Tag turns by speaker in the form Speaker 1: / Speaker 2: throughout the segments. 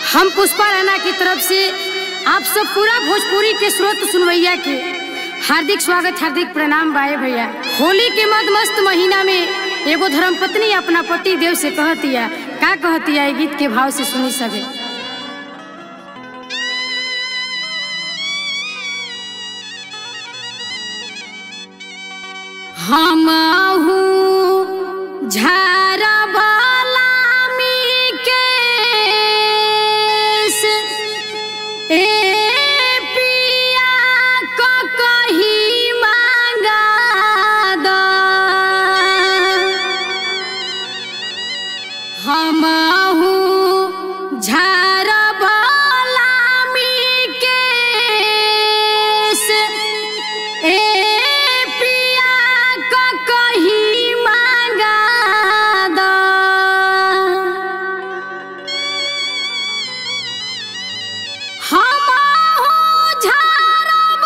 Speaker 1: हम पुष्पा राणा की तरफ से आप सब पूरा भोजपुरी के स्रोत सुनवैया के हार्दिक स्वागत हार्दिक प्रणाम बाए भैया होली के मद मस्त महीना में एगो धर्मपत्नी अपना पति देव से कहतिया का कहतिया ये गीत के भाव से सुनी सके हम झारबालामी केस ए पिया क कही मांगा द हमहू झारबालामी केस ए पिया क कही मांगा द हमहू झारब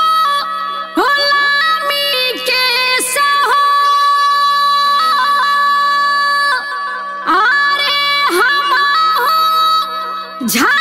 Speaker 1: गुलामी केस हो अरे हमहू झा